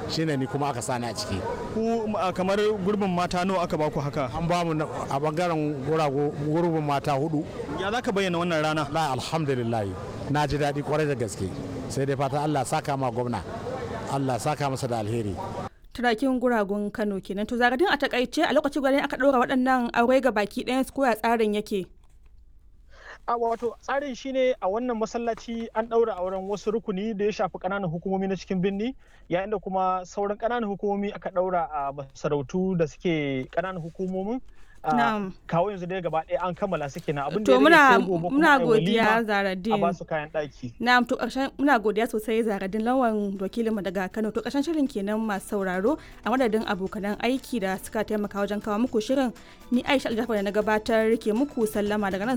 shine ni kuma aka sani a ciki ku a kamar gurbin mata nawa aka baku haka an ba mu na- a bangaren gurago gurbin mata hudu ya za ka bayyana wannan rana la alhamdulillah na ji daɗi kwarai da gaske sai dai fata Allah saka ma gwamna Allah saka masa da alheri turakin guragun kano kenan to zagadin a takaice a lokacin gwanin aka ɗora waɗannan aure ga baki ɗayan su koya tsarin yake a wato tsarin shine a wannan masallaci an ɗaura auren wasu rukuni da ya shafi ƙananan hukumomi na cikin birni yayin da kuma sauran ƙananan hukumomi aka ɗaura a masarautu da suke ƙananan hukumomin a Na'am. kawo yanzu dai gaba ɗaya an kammala suke na abin da to ya rage muna sai gobe kuma muna a yi godiya walima a zaradin ba su kayan ɗaki Na'am to ƙarshen muna godiya sosai zaradin lawan wakilinmu daga Kano to ƙarshen shirin kenan masu sauraro a madadin abokanan aiki da suka taimaka wajen kawo muku shirin ni Aisha Aljafar da na gabatar ke muku sallama daga nan